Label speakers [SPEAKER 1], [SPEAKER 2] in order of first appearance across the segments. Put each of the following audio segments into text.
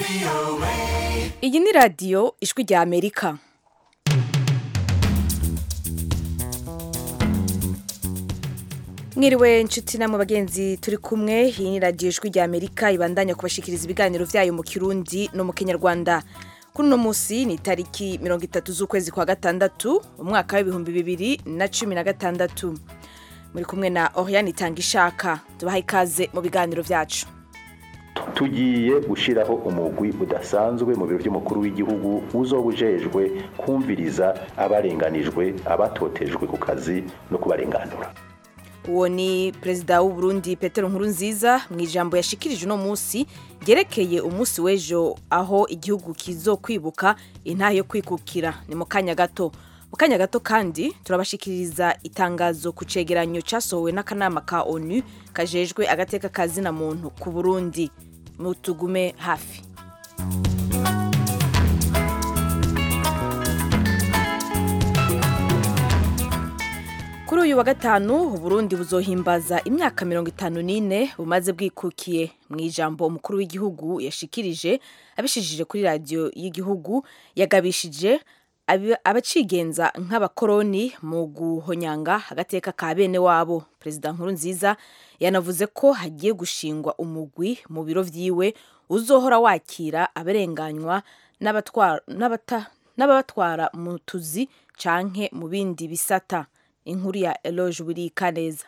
[SPEAKER 1] iyi ni radiyo ijwi rya amerika mwiriwe inshuti namwe bagenzi turi kumwe iyi ni radiyo ijwi rya amerika ibandanya kubashikiriza ibiganiro byayo mu kirundi no mu kinyarwanda kuri uno munsi ni itariki mirongo itatu z'ukwezi kwa gatandatu umwaka w'ibihumbi bibiri na cumi na gatandatu muri kumwe na oriane itanga ishaka tubaha ikaze mu biganiro byacu
[SPEAKER 2] tugiye gushyiraho umugwi udasanzwe mu biro by'umukuru w'igihugu uzoba ujejwe kumviriza abarenganijwe abatotejwe ku kazi no kubarenganura
[SPEAKER 1] uwo ni perezida w'u Burundi Petero Nkurunziza mu ijambo yashikirije uno munsi ryerekeye umunsi w'ejo aho igihugu kizo kwibuka intahe yo kwikukira ni mu kanya gato mu kanya gato kandi turabashikiriza itangazo ku cegeranyo cyasohowe n'akanama ka onu kajejwe agateka kazina muntu ku burundi mutugume hafi kuri uyu wa gatanu uburundi buzohimbaza imyaka mirongo itanu n'ine bumaze bwikukiye mu ijambo umukuru w'igihugu yashikirije abishijije kuri radiyo y'igihugu yagabishije abacigenza nk'abakoroni mu guhonyanga agateka ka bene wabo perezida nkuru nziza yanavuze ko hagiye gushingwa umugwi mu biro vyiwe uzohora wakira abarenganywa n'ababatwara mu tuzi canke mu bindi bisata inkuru ya Eloge Wirika neza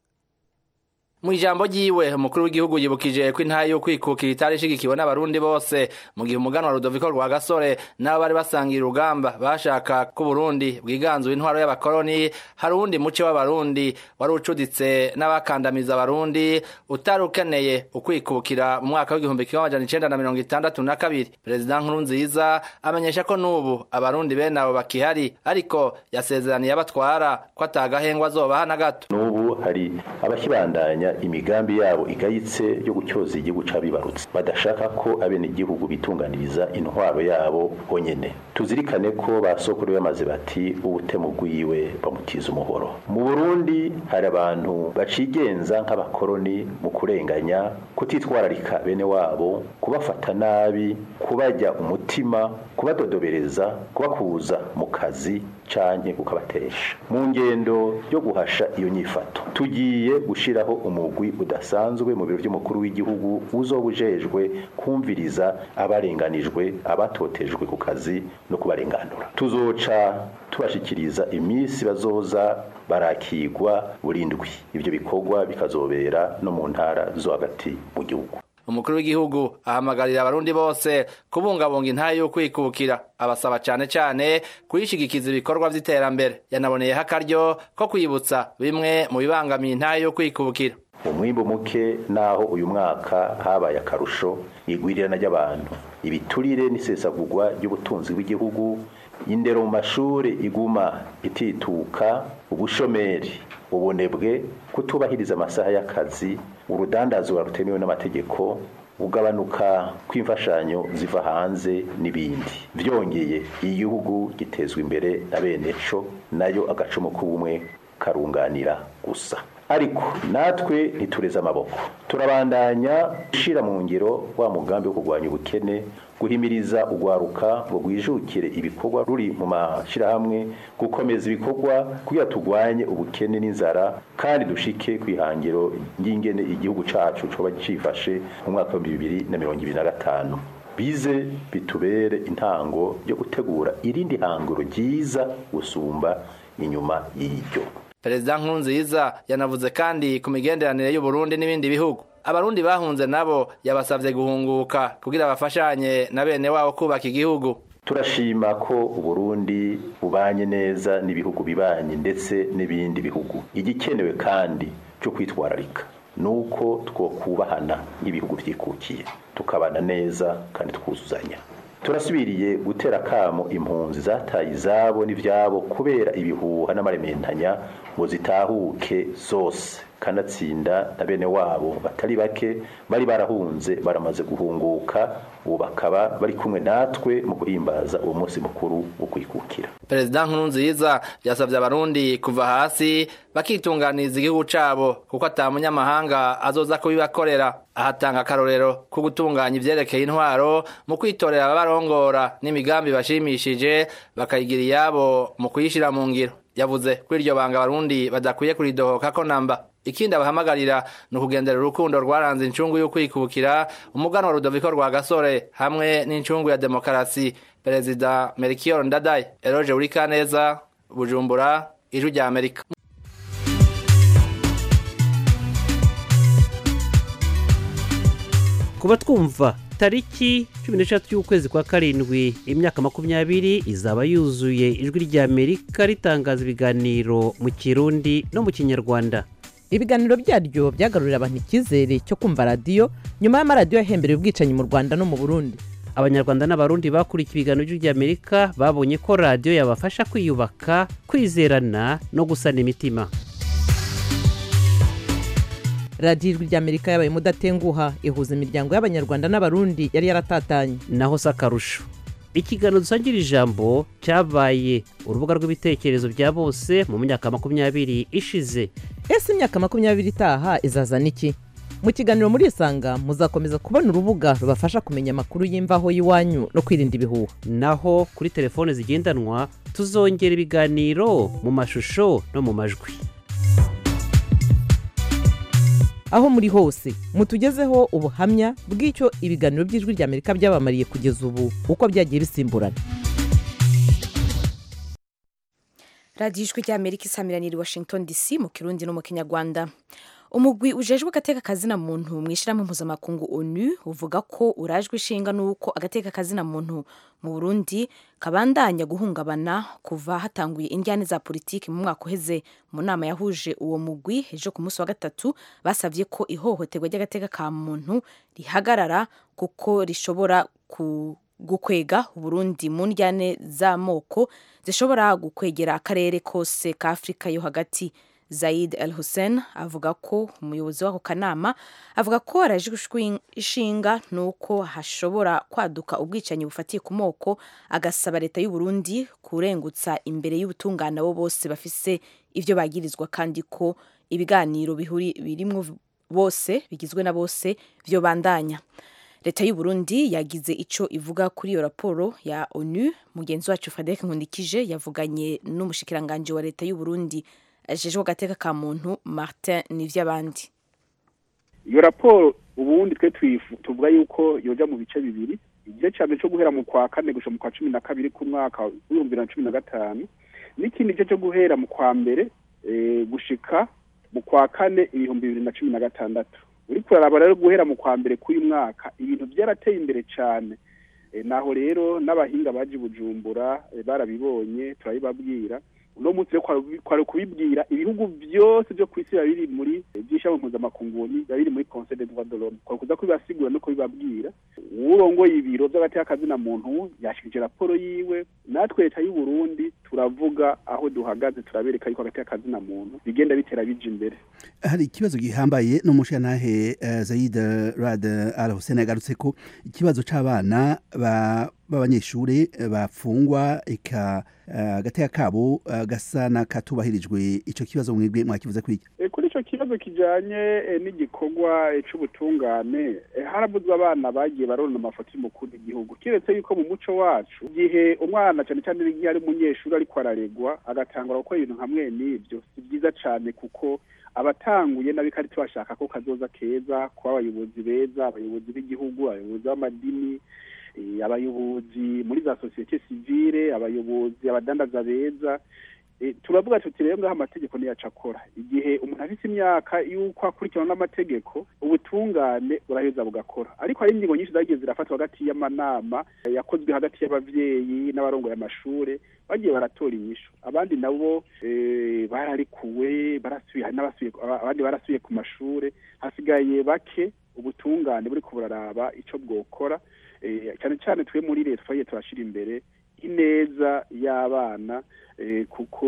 [SPEAKER 3] mu ijambo ryiwe umukuru w'igihugu yibukije ko intahe yo kwikukira itari ishigikiwe n'abarundi bose mu gihe umuganwa Rudoviko rwa gasore n'abo bari basangiye urugamba bashaka ko Burundi bwiganzuye intwaro y'abakoroni hari uwundi muce w'abarundi wari ucuditse n'abakandamiza abarundi utari ukeneye ukwikukira mu mwaka w'igihumbi kimwe amajana icenda na mirongo itandatu na kabiri perezida nkurunziza amenyesha ko n'ubu abarundi bene abo bakihari ariko yasezeraniye abatwara ko atagahengwa azobaha na gato
[SPEAKER 2] n'ubu hari abakibandanya imigambi yabo igayitse yo gutyoza igihugu c'abibarutse badashaka ko abenegihugu bitunganiriza intwaro yabo bonyene tuzirikane ko basokuru bamaze bati ubutemu bwiwe bamutiza umuhoro mu burundi hari abantu bacigenza nk'abakoroni mu kurenganya kutitwararika bene wabo kubafata nabi kubajya umutima kubadodobereza kubakuza mu kazi canke kukabatesha mu ngendo yo guhasha iyo nyifato tugiye gushiraho umugwi udasanzwe mu biro by'umukuru w'igihugu uzoba ujejwe kumviriza abarenganijwe abatotejwe ku kazi no kubarenganura tuzoca tubashikiriza iminsi bazoza barakigwa burindwi ibyo bikorwa bikazobera no mu ntara zo hagati mu gihugu
[SPEAKER 3] umukuru w'igihugu ahamagarira abarundi bose kubungabunga intahe yo kwikukira abasaba cane cane kuyishigikiza ibikorwa vy'iterambere yanaboneyeho akaryo ko kwibutsa bimwe mu bibangamiye intahe yo kwikukira
[SPEAKER 2] umwimbu muke naho uyu mwaka habaye akarusho igwirirana ry'abantu ibiturire n'isesagurwa ry'ubutunzi bw'igihugu indero mu mashuri iguma itituka ubushomeri ubunebwe kutubahiriza amasaha y'akazi urudandazwa rutemewe n'amategeko ugabanuka kw'imfashanyo ziva hanze n'ibindi byongeye igihugu gitezwa imbere na bene co nayo agacumu k'ubumwe karunganira gusa ariko natwe ntitureze amaboko turabandanya gushyira mu ngiro wa mugambi wo kurwanya ubukene guhimiriza urwaruka ngo rwijukire ibikorwa ruri mu mashyirahamwe gukomeza ibikorwa kugira turwanye ubukene n'inzara kandi dushike ku ihangiro ry'ingene igihugu cyacu coba cifashe mu mwaka wa bibiri na mirongo ibiri na gatanu bize bitubere intango yo gutegura irindi hangiro ryiza gusumba inyuma y'iryo
[SPEAKER 3] perezida nkurunziza yanavuze kandi ku migenderanire y'uburundi n'ibindi bihugu abarundi bahunze nabo yabasabye guhunguka kugira bafashanye na bene wabo kubaka igihugu
[SPEAKER 2] turashima ko uburundi bubanye neza n'ibihugu bibanye ndetse n'ibindi bihugu igikenewe kandi cyo kwitwararika nuko twokubahana nk'ibihugu byikukiye tukabana neza kandi twuzuzanya turasubiriye gutera kamo impunzi zataye izabo n'ivyabo kubera ibihuha n'amarementanya ngo zitahuke zose kanatsinda na bene wabo batari bake bari barahunze baramaze guhunguka ubu bakaba bari kumwe natwe mu guhimbaza uwo munsi mukuru wo kwikukira
[SPEAKER 3] perezida nkurunziza yasabye abarundi kuva hasi bakitunganiriza igihugu cabo kuko ata munyamahanga azoza kubibakorera ahatanga akarorero ko gutunganya ivyerekeye intwaro mu kwitorera ababarongora n'imigambi bashimishije bakayigira iyabo mu kuyishira mu ngiro yavuze ko iryo banga abarundi badakwiye kuridohoka ko namba ikindi abahamagarira ni ukugendera urukundo rwaranze incungu yo kwikukira umuganwa rudoviko rwa gasore hamwe n'incungu ya demokarasi perezida merikiyo ndadaye eroje urikaneza bujumbura ijwi rya amerika
[SPEAKER 4] kuba twumva tariki cumi n'eshatu y'ukwezi kwa karindwi imyaka makumyabiri izaba yuzuye ijwi rya amerika ritangaza ibiganiro mu kirundi no mu kinyarwanda
[SPEAKER 5] ibiganiro byaryo byagarurira abantu icyizere cyo kumva radiyo nyuma y'amaradiyo yahembereye ubwicanyi mu rwanda no mu burundi
[SPEAKER 4] abanyarwanda n'abarundi bakurikiye ibiganiro by'ijwi rya amerika babonye ko radiyo yabafasha kwiyubaka kwizerana no gusana imitima
[SPEAKER 5] radiyo ijwi rya amerika yabaye mudatenguha ihuza imiryango y'abanyarwanda n'abarundi yari yaratatanye
[SPEAKER 4] naho si akarusho ikiganiro dusangira ijambo cyabaye urubuga rw'ibitekerezo bya bose mu myaka makumyabiri ishize
[SPEAKER 5] ese imyaka makumyabiri itaha izazana iki mu kiganiro muri isanga muzakomeza kubona urubuga rubafasha kumenya amakuru y'imvaho y'iwanyu no kwirinda ibihuha
[SPEAKER 4] naho kuri telefone zigendanwa tuzongera ibiganiro mu mashusho no mu majwi
[SPEAKER 5] aho muri hose mutugezeho ubuhamya bw'icyo ibiganiro by'ijwi rya amerika byabamariye kugeza ubu uko byagiye bisimburana
[SPEAKER 1] radiyo ijwi rya amerika isamiraniye i washington dc mu kirundi no mu kinyarwanda umugwi ujejwe agateka kazina muntu mu ishyirahamwe mpuzamakungu onu uvuga ko urajwe ishinga n'uko agateka kazina muntu mu burundi kabandanya guhungabana kuva hatanguye injyane za politiki mu mwaka uheze mu nama yahuje uwo mugwi ejo ku munsi wa gatatu basabye ko ihohoterwa ry'agateka ka muntu rihagarara kuko rishobora ku gukwega uburundi mu njyane z'amoko zishobora gukwegera akarere kose ka afurika yo hagati Zaid El Hussein avuga ko umuyobozi w'ako kanama avuga ko araje ishinga nuko hashobora kwaduka ubwicanyi bufatiye ku moko agasaba leta y'u Burundi kurengutsa imbere y'ubutungane abo bose bafise ivyo bagirizwa kandi ko ibiganiro bihuri birimwo bose bigizwe na bose vyo bandanya leta y'u Burundi yagize ico ivuga kuri iyo raporo ya ONU mugenzi wacu Frederic Nkundikije yavuganye n'umushikiranganje wa leta y'u Burundi ajejwe agateka ka muntu martin nivy'abandi
[SPEAKER 6] iyo raporo ubundi twe tuvuga yuko yoja mu bice bibiri igice ca mbere co guhera mu kwa kane gusha mu kwa cumi na kabiri k'umwaka w'ibihumbi bibiri na cumi na gatanu n'ikindi gice co guhera mu kwa mbere gushika mu kwa kane ibihumbi bibiri na cumi na gatandatu uriko uraraba rero guhera mu kwa mbere k'uyu mwaka ibintu vyarateye imbere cane naho rero n'abahinga baje bujumbura barabibonye turabibabwira uno munsi rero kwari kubibwira ibihugu byose byo ku isi biba biri muri by'ishami mpuzamakungu biba biri muri conseil des droits de l'homme kwari kuza kubibasigura no kubibabwira uwurongoye ibiro by'agateka kazina muntu yashikije raporo yiwe natwe leta y'u Burundi turavuga aho duhagaze turabereka yuko agateka kazina muntu bigenda bitera bija imbere
[SPEAKER 7] hari ikibazo gihambaye n'umushantahe uh, Zaid Rad Al Hussein yagarutse ko ikibazo c'abana b'abanyeshure bafungwa eka agateka kabo gasa n'akatubahirijwe ico kibazo mwebwe mwakivuze kwiki
[SPEAKER 6] kuri ico kibazo kijanye n'igikorwa c'ubutungane haravuzwe abana bagiye barona amafoto y'umukuru w'igihugu kiretse yuko mu muco wacu igihe umwana cane cane igihe ari umunyeshuri ariko araregwa agatangura gukora ibintu nka mwene ivyo si vyiza cane kuko abatanguye n'abikari tubashaka ko kazoza keza kuba abayobozi beza abayobozi b'igihugu abayobozi b'amadini abayobozi muri za sosiyete sivile abayobozi abadandaza beza turavuga tuti rero ngaho amategeko niyaca akora igihe umuntu afite imyaka y'uko akurikirana n'amategeko ubutungane buraheza bugakora ariko hari ingingo nyinshi zagiye zirafatwa hagati y'amanama yakozwe hagati y'abavyeyi n'abarongoye amashure bagiye baratora inyishu abandi nabo bararikuwe barasubiye n'abasubiye abandi barasubiye ku mashure hasigaye bake ubutungane buriko buraraba ico bwokora cyane cyane twe muri leta twagiye turashira imbere ineza y'abana kuko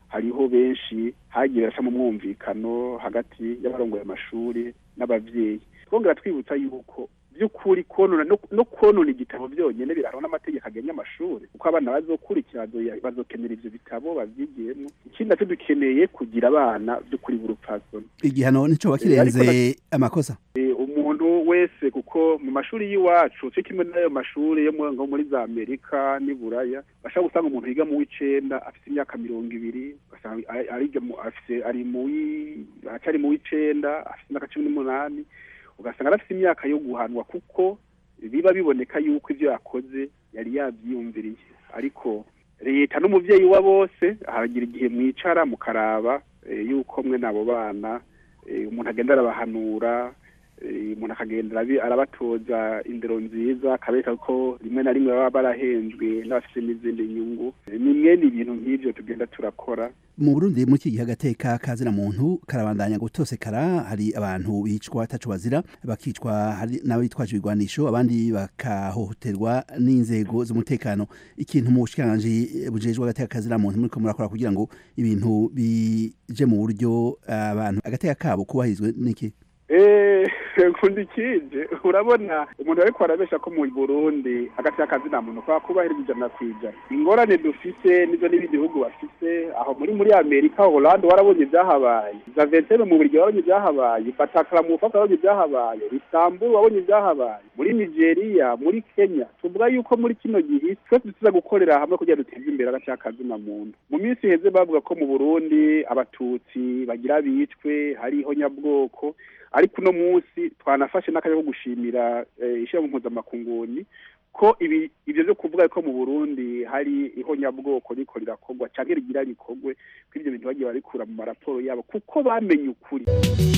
[SPEAKER 6] hariho benshi hagiye baraca mu mwumvikano hagati y'abarongoye amashuri n'abavyeyi twongera twibutsa yuko by'ukuri konona no, no konona igitabo byonyene birahana n'amategeko agenye amashuri kuko abana bazokurikira bazo- bazokenera ivyo bitabo bavyigiyemo ikindi nacyo dukeneye kugira abana by'ukuri b'urupfasoni
[SPEAKER 7] igihano nico
[SPEAKER 6] ariko
[SPEAKER 7] kirenze amakosa
[SPEAKER 6] Eh, umuntu wese kuko mu mashuri y'iwacu cyo kimwe n'ayo mashuri yo mu- nko muri za amerika n'i buraya bashaka gusanga umuntu yiga mu w'icenda afite imyaka mirongo ibiri ugasanga ari- ariga mu- afise ari mu wi- acari mu w'icenda afite imyaka cumi n'umunani ugasanga arafite imyaka yo guhanwa kuko biba biboneka yuko ibyo yakoze yari yabyiyumviriye ariko leta n'umuvyeyi wa bose haragira igihe mwicara mukaraba eh, yuko mwe n'abo bana eh, umuntu agenda arabahanura eh, umuntu akagenda arabi- arabatoza indero nziza akabereka ko rimwe na rimwe baba barahenzwe n'abafite n'izindi nyungu Eh, ni mwene ibintu nk'ivyo tugenda turakora
[SPEAKER 7] mu Burundi muri iki gihe agateka kazina muntu karabandanya gutosekara hari abantu bicwa ataco bazira bakicwa hari n'abitwaje ibigwanisho abandi bakahohoterwa n'inzego z'umutekano ikintu mu bushikiranganji bujejwe agateka kazina muntu muriko murakora kugira ngo ibintu bije mu buryo abantu agateka kabo kubahirizwe n'iki
[SPEAKER 6] Eh, kundi kije urabona umuntu ariko arabesha ko mu Burundi agati akazi nta muntu kwa kubahiriza ijana ku ijana ingorane dufise nizo n'ibindi bihugu bafise aho muri muri Amerika Holland warabonye ibyahabaye Zaventem mu Burigi warabonye ibyahabaye Batakara mu Ufaka warabonye ibyahabaye Istanbul wabonye ibyahabaye muri Nigeria muri Kenya tuvuga yuko muri kino gihe twese tuza gukorera hamwe kugira duteze imbere agace k'akazina muntu mu minsi iheze bavuga ko mu Burundi abatutsi bagira bicwe hariho nyabwoko ariko uno munsi twanafashe n'akanya ko gushimira eh, ishyirahamwe mpuzamakunguni ko ibi ibyo byo kuvuga ko mu Burundi hari ihonyabwoko riko rirakorwa cyangwa rigira rikorwe ko ibyo bintu bagiye barikura mu maraporo yabo kuko bamenye ukuri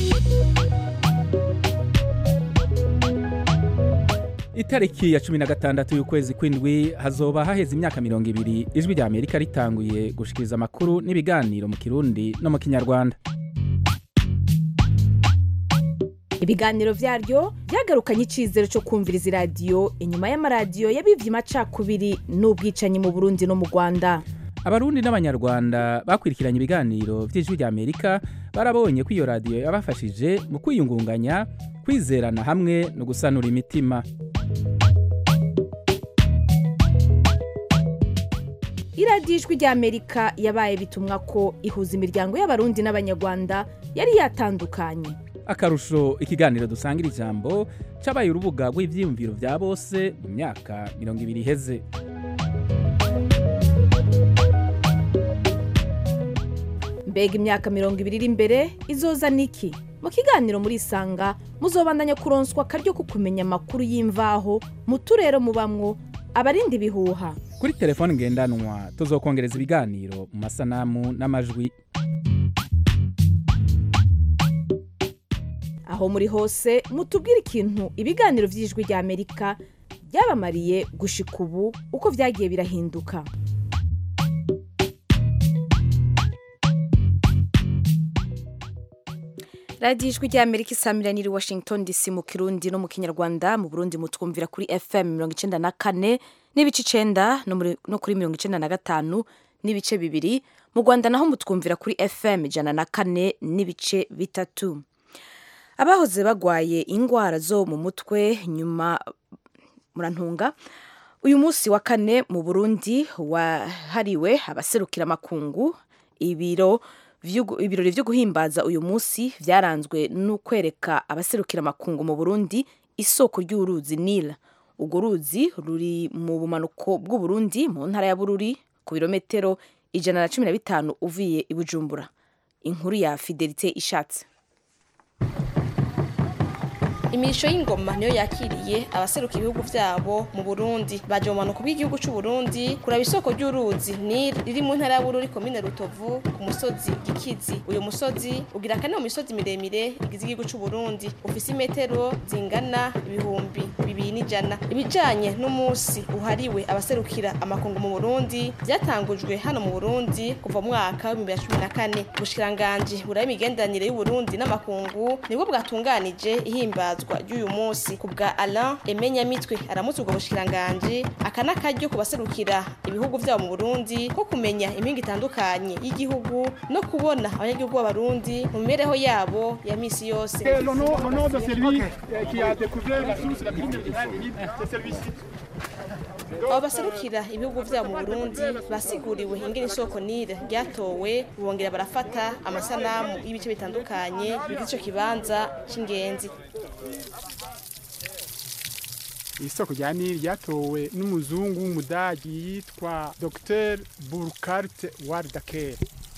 [SPEAKER 8] itariki ya cumi na gatandatu y'ukwezi kw'indwi hazoba haheze imyaka mirongo ibiri ijwi rya amerika ritanguye gushikiriza amakuru n'ibiganiro mu kirundi no mu kinyarwanda
[SPEAKER 1] ibiganiro vyaryo vyagarukanye icizero co kumviriza iradiyo inyuma y'amaradiyo yabivye amacakubiri n'ubwicanyi mu burundi no mu rwanda
[SPEAKER 8] abarundi n'abanyarwanda bakurikiranye ibiganiro vy'ijwi rya amerika barabonye ko iyo radiyo yabafashije mu kwiyungunganya kwizerana hamwe no gusanura imitima
[SPEAKER 1] iradiyo ijwi rya amerika yabaye bitumwa ko ihuza imiryango y'abarundi n'abanyarwanda yari yatandukanye
[SPEAKER 8] akarusho ikiganiro dusangira ijambo cabaye urubuga rw'ivyiyumviro vya bose mu myaka mirongo ibiri iheze
[SPEAKER 1] mbega imyaka mirongo ibiri iri imbere izoza niki mu kiganiro muri isanga muzobandanya kuronswa akaryo ko kumenya amakuru y'imvaho mu turere mubamwo abarinda ibihuha
[SPEAKER 8] kuri telefone ngendanwa tuzokongereza ibiganiro mu masanamu n'amajwi
[SPEAKER 1] aho muri hose mutubwire ikintu ibiganiro vy'ijwi rya amerika byabamariye gushika ubu uko vyagiye birahinduka radiyo ijwi rya amerika isamiraniye i washington dc mu kirundi no mu kinyarwanda mu burundi mutwumvira kuri fm mirongo icenda na kane n'ibice icenda no muri- no kuri mirongo icenda na gatanu n'ibice bibiri mu rwanda naho mutwumvira kuri fm ijana na kane n'ibice bitatu abahoze bagwaye ingwara zo mu mutwe nyuma murantunga uyu munsi wa kane mu burundi wahariwe abaserukira amakungu ibiro vy'ugu- ibirori vyo guhimbaza uyu munsi vyaranzwe n'ukwereka abaserukira amakungu mu burundi isoko ry'uruzi nila urwo ruzi ruri mu bumanuko bw'uburundi mu ntara ya bururi ku birometero ijana na cumi na bitanu uvuye i bujumbura inkuru ya fidelite ishatse
[SPEAKER 9] imirisho y'ingoma niyo yakiriye abaseruka ibihugu vyabo mu Burundi baje mu manuko bw'igihugu c'u Burundi kuraba isoko ry'uruzi Nil riri mu ntara ya Bururi komine Rutovu ku musozi Gikizi uyu musozi ugira kane mu misozi miremire igize igihugu c'u Burundi ufise imetero zingana ibihumbi bibiri n'ijana ibijanye n'umunsi uhariwe abaserukira amakungu mu burundi byatangujwe hano mu burundi kuva mu mwaka w'ibihumbi bibiri na cumi na kane ubushikiranganji buraba imigenderanire y'uburundi n'amakungu nibwo bwatunganije ihimbazwa ry'uyu munsi ku bwa alain emenyamitwe aramutse ubwo bushikiranganji aka n'akaryo ku baserukira ibihugu vyabo mu burundi ko kumenya impinga itandukanye y'igihugu no kubona abanyagihugu b'abarundi mu mibereho yabo ya misi yose abo baserukira ibihugu vyabo mu burundi basiguriwe ingene isoko nile ryatowe bongera barafata amasanamu y'ibice bitandukanye bigize ico kibanza c'ingenzi
[SPEAKER 10] isoko rya nili ryatowe n'umuzungu w'umudagi yitwa dr burkart wardaker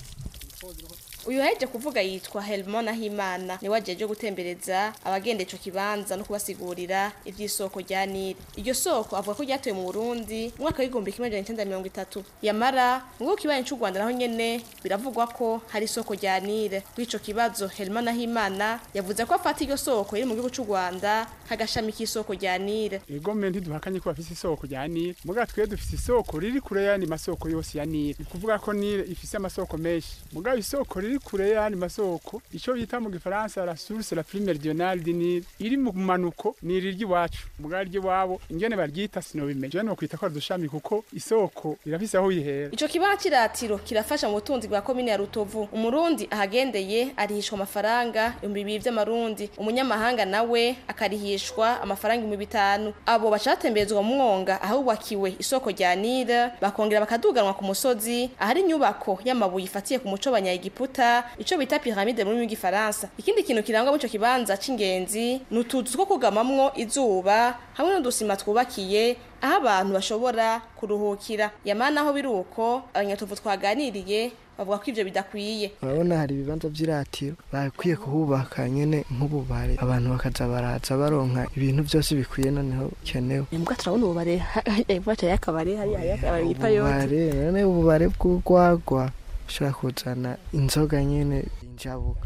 [SPEAKER 9] uyu yaheje kuvuga yitwa Helmona Himana niwe ajeje gutembereza abagenda ico kibanza no kubasigurira ivy'isoko rya Nile iryo soko avuga ko ryatoye mu Burundi mu mwaka w'igihumbi kimwe amajana icenda mirongo itatu yamara mu gihugu kibanyi c'u Rwanda naho nyene biravugwa ko hari isoko rya Nile kw'ico kibazo Helmona Himana yavuze ko afata iryo soko riri mu gihugu c'u Rwanda kagashami k'isoko rya Nile
[SPEAKER 10] egome ntiduhakanye ko bafise isoko rya Nile muga twe dufise isoko riri kure y'andi masoko yose ya Nile ni kuvuga ko Nile ifise amasoko menshi muga isoko riri kure y'andi masoko ico bita mu gifaransa la source la plus méridionale du Nil iri mu manuko ni iri ry'iwacu muga ry'iwabo ingene baryita sinobimenye je no kwita ko dushami kuko isoko irafise aho yihera
[SPEAKER 9] ico kibanza ciratiro kirafasha mu butunzi bwa komine ya Rutovu umurundi ahagendeye arihishwa amafaranga ibihumbi bibiri vy'amarundi umunyamahanga nawe akarihishwa amafaranga ibihumbi bitanu abo bacatemberezwa mu mwonga ahubakiwe isoko rya Nile bakongera bakaduganwa ku musozi ahari inyubako y'amabuye ifatiye ku muco banyagiputa ico bita pyramide mu rurimi rw'igifaransa ikindi kintu kirangwa muri ico kibanza c'ingenzi ni utuzu two kugamamwo izuba hamwe n'udusima twubakiye aho abantu bashobora kuruhukira yamana aho biri uko abanyatuvu twaganiriye bavuga ko ivyo bidakwiye
[SPEAKER 11] urabona hari ibibanza vy'iratiro bakwiye kuhubaka nyene nk'ububare abantu bakaza baraza baronka ibintu vyose bikwiye noneho kenewe
[SPEAKER 12] mbwa turabona ububare ivaca y'akabare hari y'akabare yitwa yote
[SPEAKER 11] ububare none ububare bw'urwagwa ushobora kuzana inzoga nyene injabuka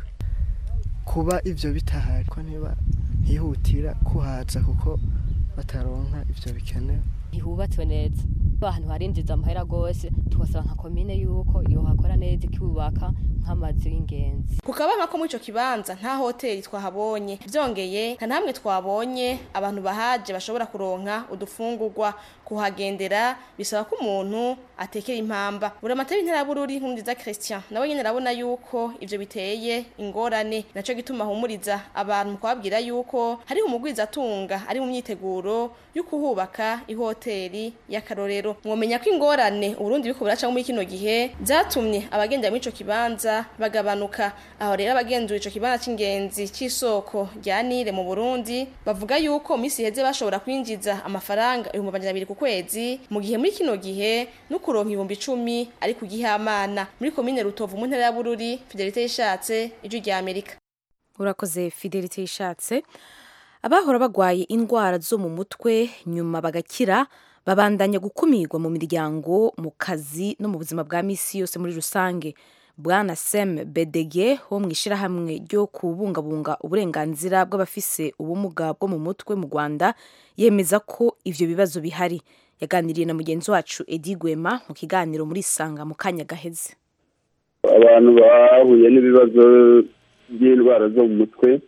[SPEAKER 11] kuba ivyo bitahari ko niba hihutira kuhaza kuko bataronka ivyo bikenewe
[SPEAKER 12] ntihubatswe neza ahantu harinjiza amahera gose twasaba nka komine yuko yohakora neza ikubaka nk'amazu y'ingenzi
[SPEAKER 9] ku kabanka ko muri ico kibanza nta hoteli twahabonye vyongeye nta namwe twabonye abantu bahaje bashobora kuronka udufungurwa kuhagendera bisaba ko umuntu atekera impamba buramatari intara bururi nkundiza Christian nawe nyene arabona yuko ivyo biteye ingorane naco gituma humuriza abantu mu kubabwira yuko hari umugwiza atunga ari mu myiteguro yo kuhubaka ihoteli y'akarorero mwomenya ko ingorane uburundi biko buraca muri kino gihe zatumye abagendera muri ico kibanza bagabanuka aho rero abagenzura ico kibanza c'ingenzi c'isoko rya Nile mu Burundi bavuga yuko misi heze bashobora kwinjiza amafaranga ibihumbi amajana abiri ku kwezi mu gihe muri kino gihe no kuronka ibihumbi icumi ari ku gihamana muri komine Rutovu mu ntara ya Bururi Fidelite yishatse ijwi rya Amerika
[SPEAKER 1] urakoze Fidelite yishatse abahora bagwaye indwara zo mu mutwe nyuma bagakira babandanya gukumirwa mu miryango mu kazi no mu buzima bwa misi yose muri rusange bwana Sem Bedege wo mu ishirahamwe ryo kubungabunga uburenganzira bw'abafise ubumuga bwo mu mutwe mu Rwanda yemeza ko ivyo bibazo bihari yaganiriye na mugenzi wacu Edi Gwema mu kiganiro muri Sanga mu kanya gaheze
[SPEAKER 13] abantu bahuye n'ibibazo by'indwara zo mu mutwe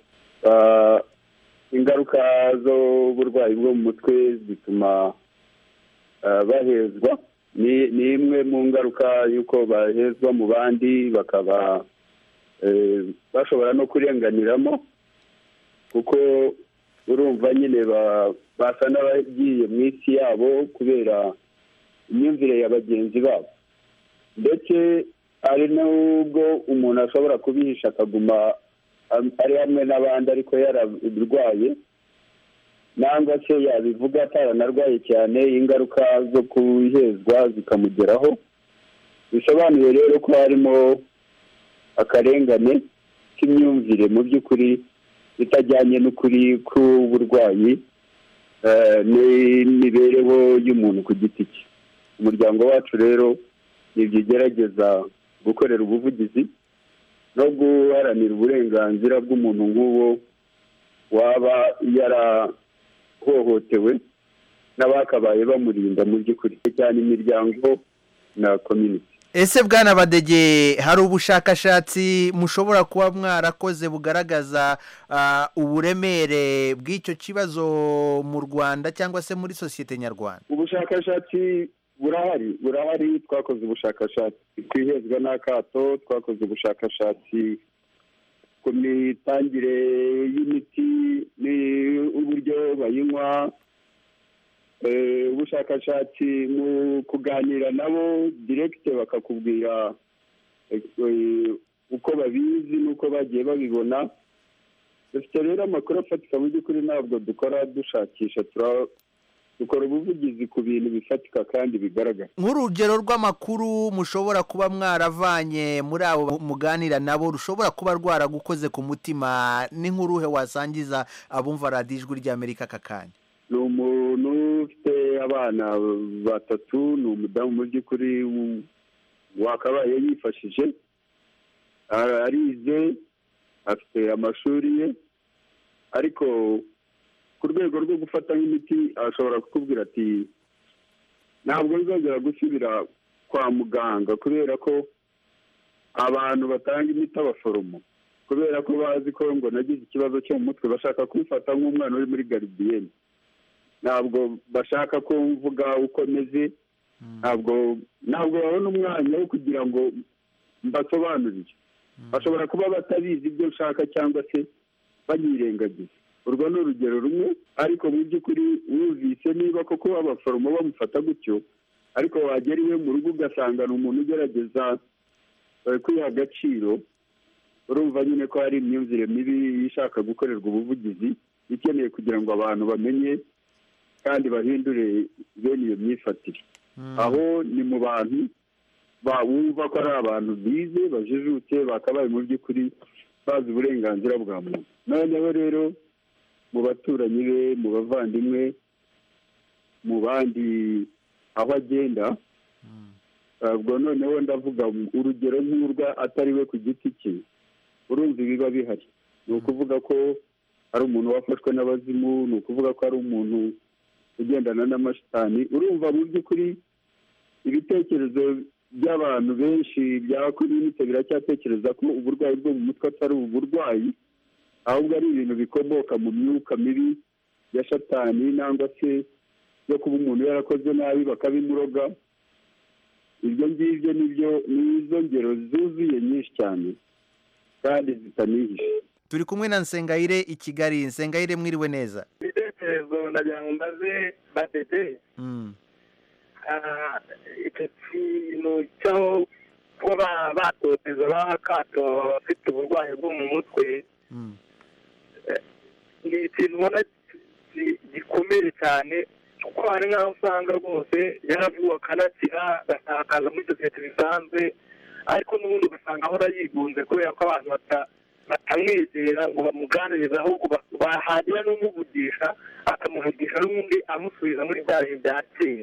[SPEAKER 13] ingaruka z'uburwayi bwo mu mutwe zituma bahezwa ni imwe mu ngaruka y'uko bahezwa mu bandi bakaba bashobora no kurenganiramo kuko urumva nyine basa n'abagiye mu isi yabo kubera imyumvire ya bagenzi babo ndetse hari n'ubwo umuntu ashobora kubihisha akaguma ari hamwe n'abandi ariko yararwaye nangwa se yabivuga ataranarwaye cyane ingaruka zo kuhezwa zikamugeraho bisobanuye rero ko harimo akarengane k'imyumvire mu by'ukuri itajyanye n'ukuri k'uburwayi n'imibereho y'umuntu ku giti cye umuryango wacu rero nibyo ugerageza gukorera ubuvugizi no guharanira uburenganzira bw'umuntu nk'uwo waba uhohotewe n'abakabaye bamurinda mu by'ukuri cyane imiryango na community
[SPEAKER 14] ese bwana badege hari ubushakashatsi mushobora kuba mwarakoze bugaragaza ah, uburemere bw'icyo kibazo mu rwanda cyangwa se muri sosiyete nyarwanda
[SPEAKER 13] ubushakashatsi burahari burahari twakoze ubushakashatsi ku ihezwa n'akato twakoze ubushakashatsi ku mitangire y'imiti n'uburyo bayinywa Eh, ubushakashatsi mu kuganira nabo direkite bakakubwira eh, eh, uko babizi n'uko bagiye babibona dufite rero amakuru afatika mu by'ukuri ntabwo dukora dushakisha tura- dukora ubuvugizi ku bintu bifatika kandi bigaragara
[SPEAKER 14] nk'urugero rw'amakuru mushobora kuba mwaravanye muri abo muganira nabo rushobora kuba rwaragukoze ku mutima ni nk'uruhe wasangiza abumva radiyo ijwi ry'amerika aka kanya
[SPEAKER 13] ni umuntu ufite abana batatu ni umudamu mu by'ukuri w- wakabaye yifashije Ara- arize afite amashuri ye ariko ku rwego rwo gufata nk'imiti ashobora kukubwira ati ntabwo nzongera gusubira kwa muganga kubera ko abantu batanga imiti abaforomo kubera ko bazi ko ngo nagize ikibazo cyo mu mutwe bashaka kumfata nk'umwana uri muri garidiyeni ntabwo bashaka ko mvuga uko meze ntabwo ntabwo babona umwanya wo kugira ngo mbasobanurire bashobora kuba batabizi ibyo nshaka cyangwa se banyirengagiza urwo ni urugero rumwe ariko mu by'ukuri wumvise niba koko abaforomo bamufata gutyo ariko wagera iwe mu rugo ugasanga ni umuntu ugerageza eh, kwiha agaciro urumva nyine ko hari imyumvire mibi ishaka gukorerwa ubuvugizi ikeneye kugira ngo abantu bamenye kandi bahindure bene iyo myifatire aho ni mu bantu bawumva ko ari abantu bize bajijutse bakabaye mu by'ukuri bazi uburenganzira bwa muntu noneho rero mu baturanyi be mu bavandimwe mu bandi aho agenda ubwo noneho ndavuga urugero nk'urwa atari we ku giti cye urumva ibiba bihari ni ukuvuga ko ari umuntu wafashwe n'abazimu ni ukuvuga ko ari umuntu ugendana n'amashitani urumva mu by'ukuri ibitekerezo by'abantu benshi bya komite biracyatekereza ko uburwayi bwo mu mutwe atari uburwayi ahubwo ari ibintu bikomoka mu myuka mibi ya shatani nangwa se yo kuba umuntu yarakoze nabi bakabimuroga ibyo ngibyo nibyo ni izo ngero zuzuye nyinshi cyane kandi zitanihishe
[SPEAKER 14] turi kumwe na nsengayire i kigali nsengayire mwiriwe neza
[SPEAKER 15] ibitekerezo ndagira ngo mbaze batete
[SPEAKER 14] Mm.
[SPEAKER 15] ah, icyo kintu cyo kuba batoteza bakato abafite uburwayi bwo mu mutwe eh, ni ikintu ubona gi- gikomeye cyane kuko hari nk'aho usanga rwose yaravuwe akanakira agasakaza muri sosiyete bisanzwe ariko n'ubundi ugasanga ahora yigunze kubera ko abantu bata- batamwegera ngo bamuganirize ahubwo ba- bahagira n'umuvugisha akamuvugisha n'ubundi amusubiza muri bya bihe bya kera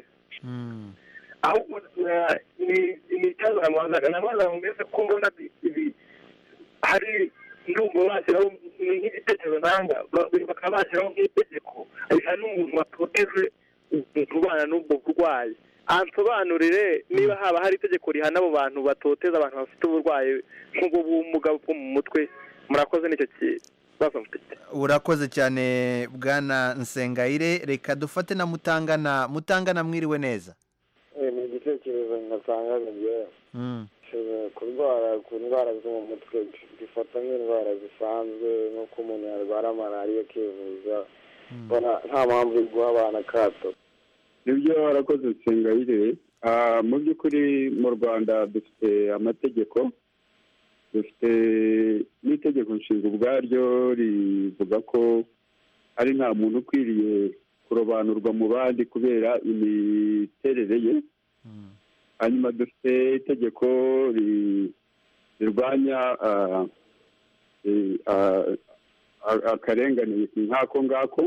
[SPEAKER 15] ahubwo eh, ni ni ikibazo namubazaga namubazaga ngo mbese ko mbona ibi- ibi hari ndumva bashyiraho ni nk'igitekerezo nanga ba- bakaba bashyiraho nk'itegeko hari n'umuntu watoteje umuntu ubana n'ubwo burwayi ansobanurire niba haba hari itegeko rihana abo bantu batoteza abantu bafite uburwayi nk'ubwo bumuga bwo mu mutwe murakoze nicyo kibazo mfite
[SPEAKER 14] urakoze cyane bwana nsengayire reka dufate na mutangana mutangana mwiriwe neza
[SPEAKER 16] ni igitekerezo ngasanga bigira
[SPEAKER 14] Mm.
[SPEAKER 16] kurwara ku ndwara zo mu mutwe bifata nk'indwara zisanzwe nk'uko umuntu yarwara malariya akivuza mbona nta mpamvu yo guha abana akato
[SPEAKER 13] nibyo warakoze nsengayire Ah, mu by'ukuri mu rwanda dufite amategeko dufite n'itegeko nshinga ubwaryo rivuga ko ari nta muntu ukwiriye kurobanurwa mu bandi kubera imiterere ye hanyuma dufite itegeko ri- rirwanya ah, eh, ah, a- akarengane nk'ako ngako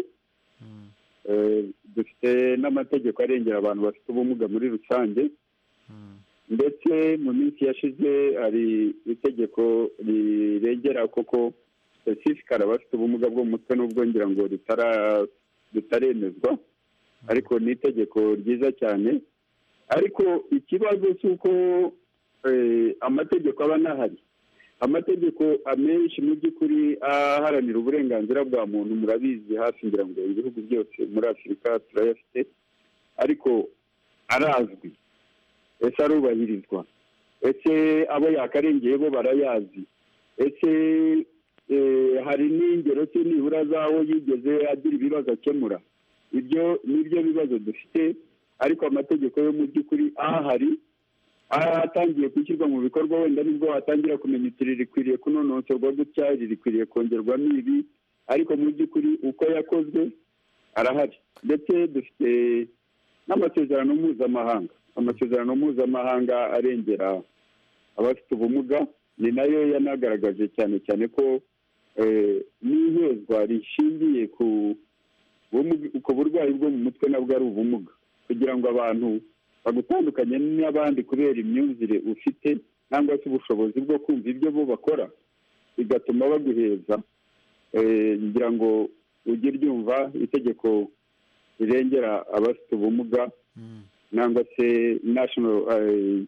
[SPEAKER 13] Eh, dufite n'amategeko arengera abantu bafite ubumuga muri rusange ndetse mu minsi yashize hari itegeko rirengera koko specifically abafite ubumuga bwo mu mutwe n'ubwo ngira ngo rutaremezwa ariko ni itegeko ryiza cyane ariko ikibazo cy'uko eh, amategeko aba anahari amategeko amenshi mu by'ukuri aharanira uburenganzira bwa muntu murabizi hafi ngira ngo ibihugu byose muri afurika turayafite ariko arazwi ese arubahirizwa ese abo yakarengeye bo barayazi ese eh, hari n'ingero se nibura z'aho yigeze agira ibibazo akemura ibyo ni byo bibazo dufite ariko amategeko yo mu by'ukuri ahari atangiye gushyirwa mu bikorwa wenda nibwo watangira kumenya iti rikwiriye kunonosorwa gutya rikwiriye kongerwamo ibi ariko mu by'ukuri uko yakozwe arahari ndetse dufite n'amasezerano mpuzamahanga amasezerano mpuzamahanga arengera abafite ubumuga ni nayo yanagaragaje cyane cyane ko eh, n'ihezwa rishingiye ku bumuga- ku burwayi bwo mu mutwe nabwo ari ubumuga kugira ngo abantu bagutandukanye n'abandi kubera imyumvire ufite cyangwa se ubushobozi bwo kumva ibyo bo bakora bigatuma baguheza Eh, ngira ngo ujye ryumva itegeko rirengera abafite ubumuga nangwa se national eh,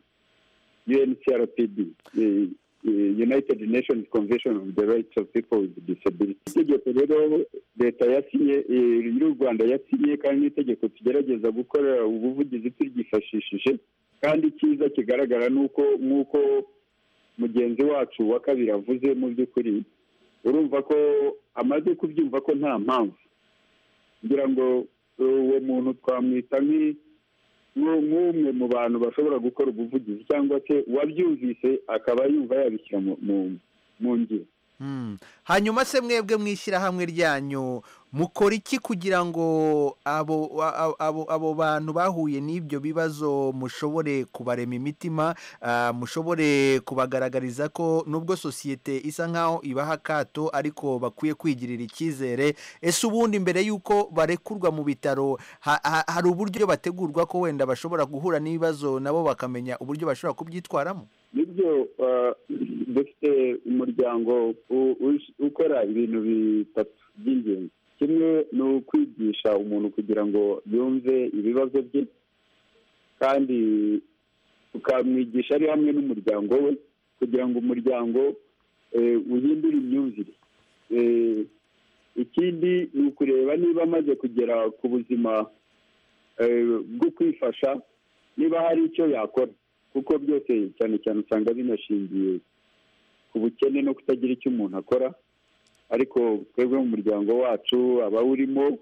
[SPEAKER 13] UNCRPD eh, eh, United Nations Convention on the Rights of People with Disability itegeko rero leta yasinye eh, y'u Rwanda yasinye kandi n'itegeko tugerageza gukora ubuvugizi turyifashishije kandi icyiza kigaragara ni uko nk'uko mugenzi wacu wa kabiri avuze mu by'ukuri urumva ko amaze kubyumva ko nta mpamvu ngira ngo uwo muntu twamwita nk'i- nk'u- nk'umwe mu bantu bashobora gukora ubuvugizi cyangwa se uwabyumvise akaba yumva yabishyira mu- mu- mu ngiro
[SPEAKER 14] Mm. hanyuma se mwebwe mu ishyirahamwe ryanyu mukora iki kugira ngo abo a- abo abo bantu bahuye n'ibyo bibazo mushobore kubarema imitima ah, mushobore kubagaragariza ko nubwo sosiyete isa nkaho ibaha akato ariko bakwiye kwigirira icyizere ese ubundi mbere y'uko barekurwa mu bitaro ha- ha- hari uburyo bategurwa ko wenda bashobora guhura n'ibibazo nabo bakamenya uburyo bashobora kubyitwaramo
[SPEAKER 13] nibyo uh, dufite umuryango u- ush- ukora ibintu bitatu by'ingenzi kimwe ni ukwigisha umuntu kugira ngo yumve ibibazo bye kandi tukamwigisha ari hamwe n'umuryango we kugira ngo umuryango eh, uhindure imyumvire Eh, ikindi ni ukureba niba amaze kugera ku buzima eh, bwo kwifasha niba hari icyo yakora kuko byose cyane cyane usanga binashingiye ku bukene no kutagira icyo umuntu akora ariko twebwe mu muryango wacu abawurimo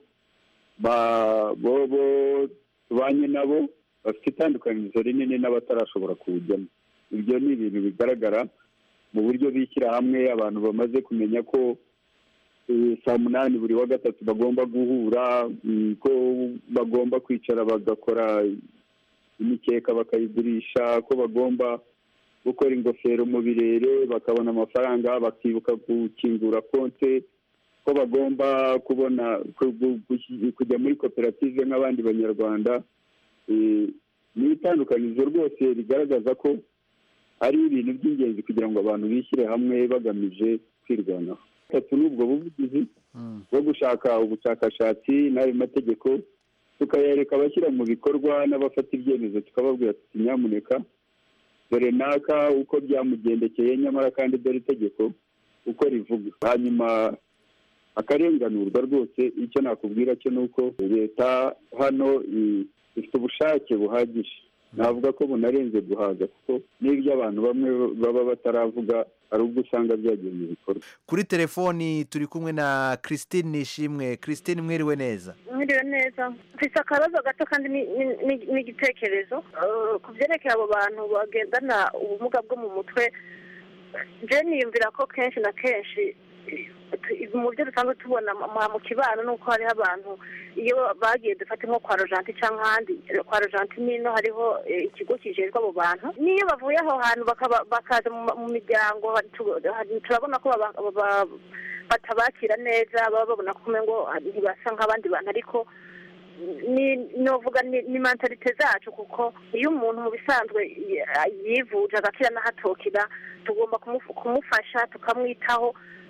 [SPEAKER 13] ba- bo bo tubanye nabo bafite itandukanirizo rinini n'abatarashobora kuwujyamo ibyo ni ibintu bigaragara mu buryo bishyira hamwe abantu bamaze kumenya ko eh, saa munani buri wa gatatu bagomba guhura mm, ko bagomba kwicara bagakora imikeka bakayigurisha ko bagomba gukora ingofero mu birere bakabona amafaranga bakibuka gukingura konte ko bagomba kubona ku- gu- gu- kujya muri koperative nk'abandi banyarwanda Eh, ni itandukanizo rwose rigaragaza ko ari ibintu by'ingenzi kugira ngo abantu bishyire hamwe bagamije kwirwanaho gatatu ni ubwo buvugizi bwo gushaka ubushakashatsi n'ayo mategeko tukayareka abashyira mu bikorwa n'abafata ibyemezo tukababwira tuti nyamuneka dore naka uko byamugendekeye nyamara kandi dore itegeko uko rivuga hanyuma akarenganurwa rwose icyo nakubwira cyo ni uko leta hano i- ifite ubushake buhagije navuga ko bunarenze guhaza kuko n'ibyo abantu bamwe baba bataravuga hari ubwo usanga byagiye mu bikorwa
[SPEAKER 14] kuri telefoni turi kumwe na christine nishimwe christine mwiriwe neza
[SPEAKER 17] mwiriwe neza mfite akabazo gato kandi ni- ni- ni- n'igitekerezo Eh, ku byerekeye abo bantu bagendana ubumuga bwo mu mutwe je niyumvira ko kenshi na kenshi eh, tu- mu byo dusanzwe tubona mu mu kibano ni uko hariho abantu iyo bagiye dufate nko kwa rojanti cyangwa ahandi eh, kwa rojanti nino hariho eh, ikigo kijejwe abo bantu n'iyo bavuye aho hantu bakaba- bakaza mu ma- mu miryango hari- tu- hari- turabona ko baba- baba- batabakira neza baba babona ko umengo ntibasa nk'abandi bantu ariko ni novuga ni ni mentalite zacu kuko iyo umuntu mu bisanzwe y- yivuje agakira n'ahatokira tugomba kumufu- kumufasha tukamwitaho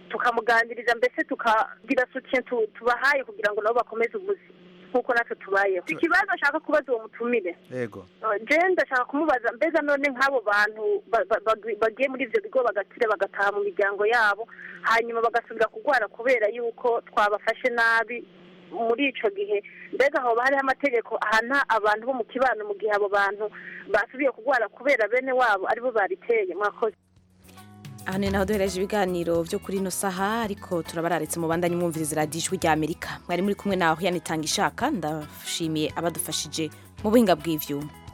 [SPEAKER 17] tukamuganiriza mbese tukagira soutien tu- tubahaye kugira ngo nabo bakomeze ubuzima nk'uko natwe tubayeho ikibazo ashaka kubaza uwo mutumire
[SPEAKER 14] yego
[SPEAKER 17] je ndashaka kumubaza mbega none nk'abo bantu ba- ba- bagi- bagiye muri ivyo bigo bagakira bagataha mu miryango yabo hanyuma bagasubira kurwara kubera yuko twabafashe nabi muri ico gihe mbega hoba hariho amategeko ahana abantu bo mu kibano mu gihe abo bantu basubiye kurwara kubera bene wabo aribo bariteye mwakoze
[SPEAKER 1] aha ni naho duhereje ibiganiro byo kuri ino saha ariko turabararitse mu bandanye mwumviriza radiyo ijwi rya amerika mwari muri kumwe naho yanitanga ishaka ndashimiye abadufashije mu buhinga bw'ivyuma